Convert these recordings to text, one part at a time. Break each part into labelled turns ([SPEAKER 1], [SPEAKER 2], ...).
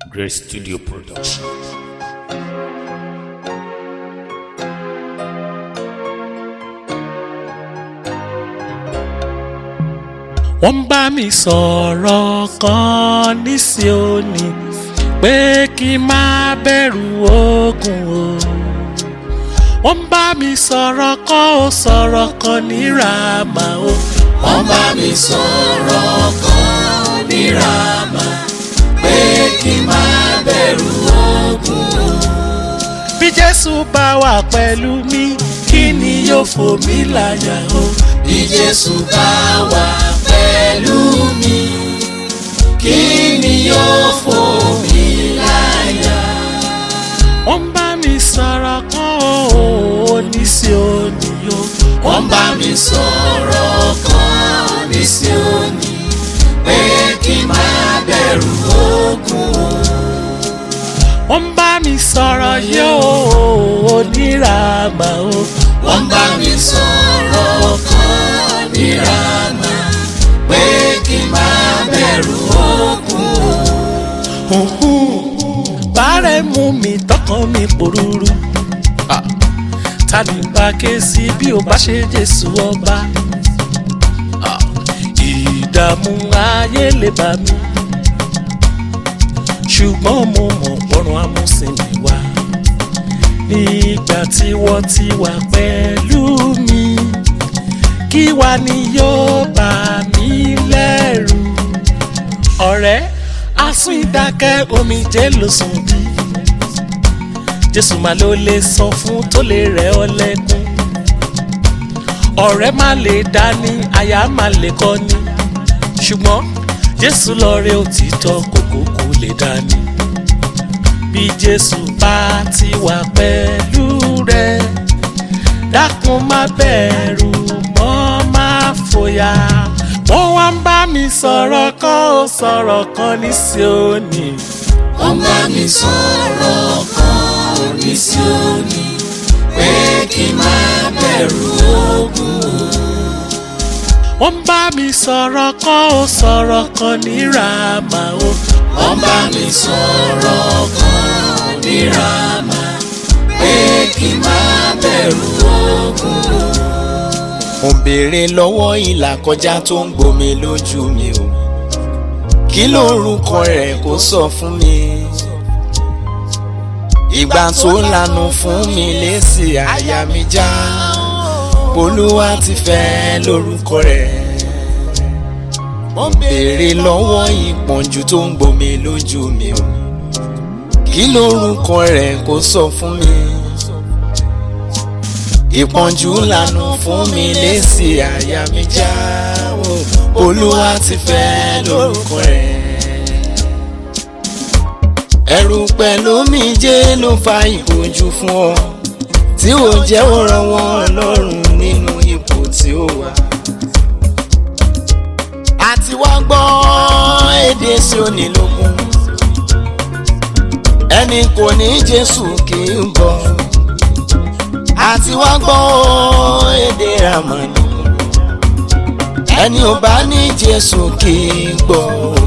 [SPEAKER 1] Grace Studio Production.
[SPEAKER 2] wọ́n ń bá mi sọ̀rọ̀ kan ní Síónì pé kí n má bẹ̀rù ogun o. wọ́n ń bá mi sọ̀rọ̀ kan ó sọ̀rọ̀ kan ní Rámà o.
[SPEAKER 3] wọ́n bá mi sọ̀rọ̀ kan ní Rámà pé kí n má bẹ̀rù ogun o.
[SPEAKER 2] bí Jésù bá wà pẹ̀lú mi kí ni yóò fò mí láyà o.
[SPEAKER 3] bí Jésù bá wà pẹ̀lú mi kí ni yóò fò mí láyà.
[SPEAKER 2] wọ́n ń bá mi sọ̀rọ̀ kan ó ní Síónì o.
[SPEAKER 3] wọ́n bá mi sọ̀rọ̀ kan ní Síónì pé kí n má bẹ̀rù ogun o.
[SPEAKER 2] wọ́n ń bá mi sọ̀rọ̀ yóò ní Rámà o.
[SPEAKER 3] wọ́n bá mi sọ̀rọ̀ kan ní Rámà pé kí n má bẹ̀rù ogun o.
[SPEAKER 2] bàárẹ̀ mú mi tọkàn mi pòrúurú ta ni bá ké sí bí o bá ṣe Jésù ọba Ah, ìdààmú ayé lè bá mi ṣùgbọ́n mo mọ̀ pọ́nrún amúsìnmi wá nígbà tí wọ́n ti wà pẹ̀lú mi kí wá ni yóò bà mí lẹ́rù ọ̀rẹ́ asún ìdákẹ́ omijé ló sùn bí jésù máa ló lè sọ fún tó lè rẹ̀ ọ́ lẹ́kún ọ̀rẹ́ má lè dání aya má lè kọ́ni ṣùgbọ́n jésù lọ́rẹ́ òtítọ́ kókó kò lè dání bí jésù bá ti wà pẹ̀lú rẹ dákun má bẹ̀rù mọ́ má fòyà wọ́n wá ń bá mi sọ̀rọ̀ kan ó sọ̀rọ̀ kan ní Síónì
[SPEAKER 3] wọ́n bá mi sọ̀rọ̀ kan ní Síónì pé kí n má bẹ̀rù ogun o.
[SPEAKER 2] wọ́n ń bá mi sọ̀rọ̀ kan ó sọ̀rọ̀ kan ní Rámà o.
[SPEAKER 3] wọ́n bá mi sọ̀rọ̀ kan ní Rámà pé kí n má bẹ̀rù ogun o. mo béèrè lọ́wọ́ ìlà kọjá tó ń gbomi lójú mi o kí lórúkọ rẹ̀ kó sọ fún mi ìgbà tó lanu fún mi lésì àyà mi já olúwa ti fẹ́ lórúkọ rẹ̀ mo béèrè lọ́wọ́ ìpọ́njú tó ń gbomi lójú mi o kí lórúkọ rẹ̀ kó sọ fún mi ìpọ́njú lanu fún mi lésì àyà mi já o olúwa ti fẹ́ lórúkọ rẹ̀ ẹ̀rù pẹ̀lú omijé ló fa ìpọ́njú fún ọ tí ò jẹ́ ó ràn wọ́n lọ́rùn nínú ipò tí ó wà àti wá gbọ́ èdè Síónì lógún ẹni kò ní Jésù kì í bọ̀ àti wá gbọ́ èdè Rámánì ẹni ò bá ní Jésù kì í gbọ́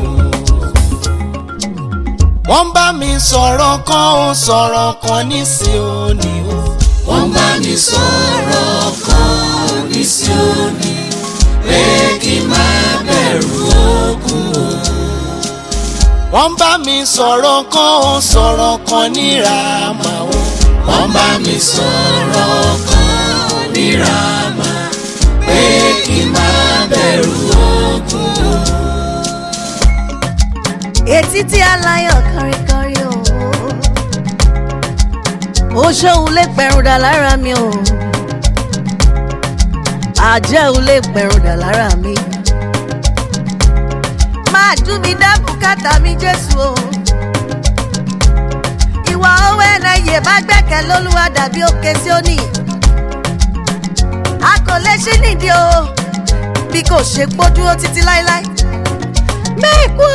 [SPEAKER 3] wọ́n bá mi sọ̀rọ̀ kan ó sọ̀rọ̀ kan ní Síónì o wọ́n bá mi sọ̀rọ̀ kan ní Síónì pé kí n má bẹ̀rù ogun o. wọ́n bá mi sọ̀rọ̀ kan ó sọ̀rọ̀ kan ní Rámà o. wọ́n bá mi sọ̀rọ̀ kan ní Rámà pé kí n má bẹ̀rù ogun o.
[SPEAKER 4] etí tí aláyọ̀ kọrinkọrin o ó ṣóun lè pẹ̀rùn dà lára mi o àjẹ́ ò lè pẹ̀rùn dà lára mi máa dùn mí dá bùkátà mi Jésù o ìwà owó ẹnẹyẹ bá gbẹ́kẹ̀ lólúwa dàbí òkè Síónì a kò lè ṣí nídìí o bí kò ṣe gbódúró títí láéláé mẹ́kúọ́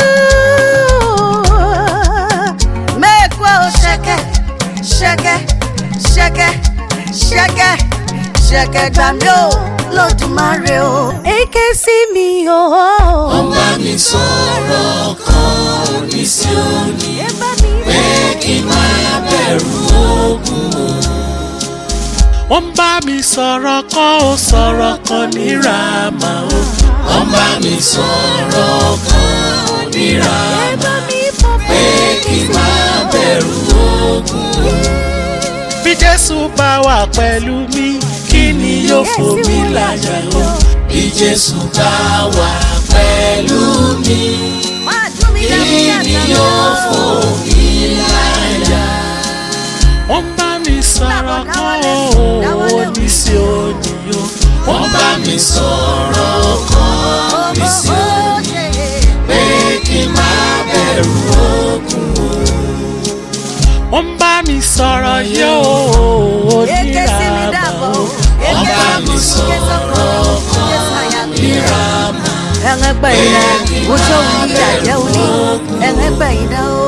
[SPEAKER 4] mẹ́kúọ́ ṣẹ̀kẹ̀ ṣẹ̀kẹ̀ ṣẹ̀kẹ̀ ṣẹ̀kẹ̀ ṣẹ̀kẹ̀ gbà mí o lódùmarè o. èké sí mi o.
[SPEAKER 3] wọ́n bá mi sọ̀rọ̀ kan ní ní Síónì
[SPEAKER 4] ẹ bá mi
[SPEAKER 3] pé kí n má bẹ̀rù ogun o.
[SPEAKER 2] wọ́n bá mi sọ̀rọ̀ kan ó sọ̀rọ̀ kan ní ràmà o.
[SPEAKER 3] wọ́n bá mi sọ̀rọ̀ kan níra
[SPEAKER 4] ẹ bá mi fọ́
[SPEAKER 3] pé kí n má bẹ̀rù ogun o.
[SPEAKER 2] bí jésù bá wà pẹ̀lú mi kí ni yóò fò mí láyà o.
[SPEAKER 3] bí Jésù bá wà pẹ̀lú mi
[SPEAKER 4] máa dún mi
[SPEAKER 3] kí
[SPEAKER 4] dáadáa.
[SPEAKER 3] ni yóò fò mí láyà.
[SPEAKER 2] wọ́n bá mi sọ̀rọ̀ kan ó ní sí òní o.
[SPEAKER 3] wọ́n bá mi sọ̀rọ̀ kan ní Síónì pé kí n má bẹ̀rù ogun o.
[SPEAKER 2] wọ́n bá mi sọ̀rọ̀ yóò ní
[SPEAKER 4] Eke sí mi
[SPEAKER 2] ràmà
[SPEAKER 4] dàbọ̀.
[SPEAKER 2] o.
[SPEAKER 3] wọ́n bá mi sọ̀rọ̀ kan níra
[SPEAKER 4] ẹ̀rẹ́gbẹ̀yìn náà ojú òun ní àjẹ́ òní ẹ̀rẹ́gbẹ̀yìn náà ó